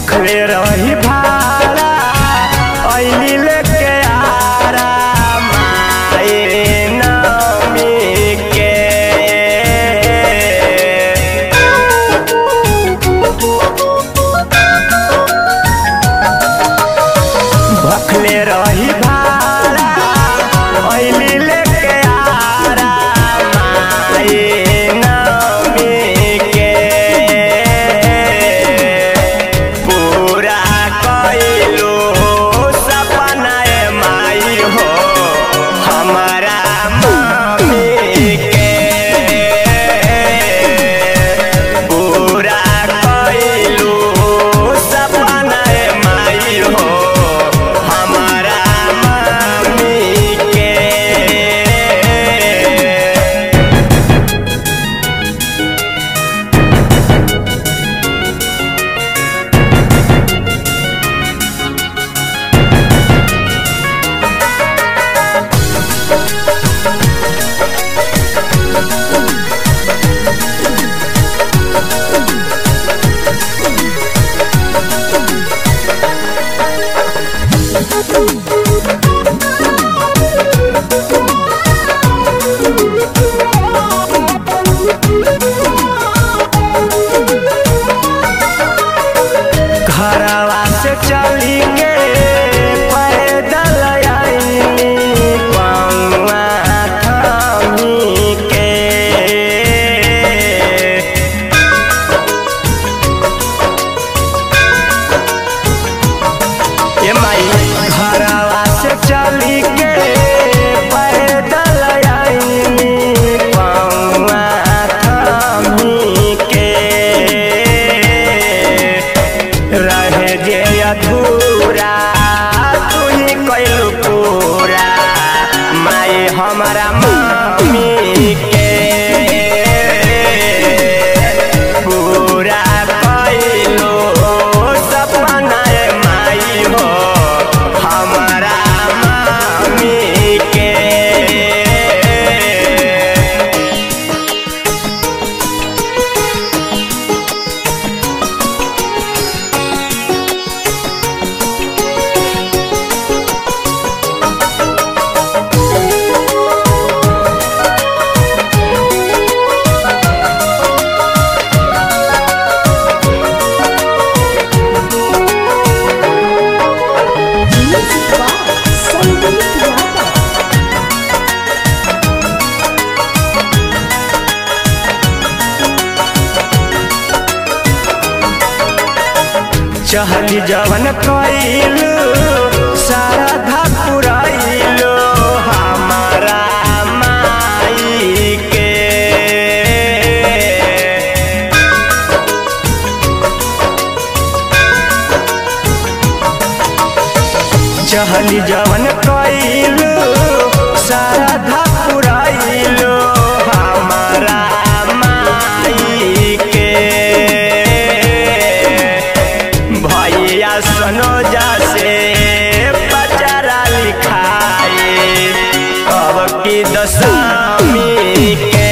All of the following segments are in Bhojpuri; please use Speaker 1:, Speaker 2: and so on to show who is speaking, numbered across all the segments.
Speaker 1: भखले रही भाड़ा ऐली लेके आरा माए नमी के भखले रही भाड़ा ऐली लेके आरा माए नमी के पूरा कइलो सपना ए माई हो हमारा मम्मी के पूरा कइलो सपना ए माई हो हमारा मम्मी के घरवा से चली के पैदल आईली पौआ थामी के ए माई घरवा से चली के पैदल आईली पौआ थामी के रहे जे अधूरा तू ही कैलू पूरा माई हमारा मम्मी के पूरा कैलू सपना ए माई हो हमारा मम्मी के
Speaker 2: Music by Sandeep Yadav.
Speaker 1: चहली जवन कइलू सारा धपुरइलू हमारा माई के चहली जवन कइलू सारा धपुरइलू हमारा माई के भैया सनोजा से बचारा लिखाए अब की दशमी के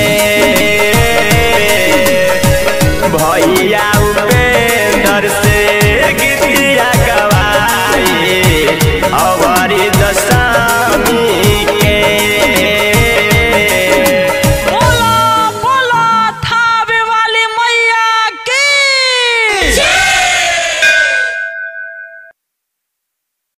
Speaker 1: भैया उपेंद्र से गीतिया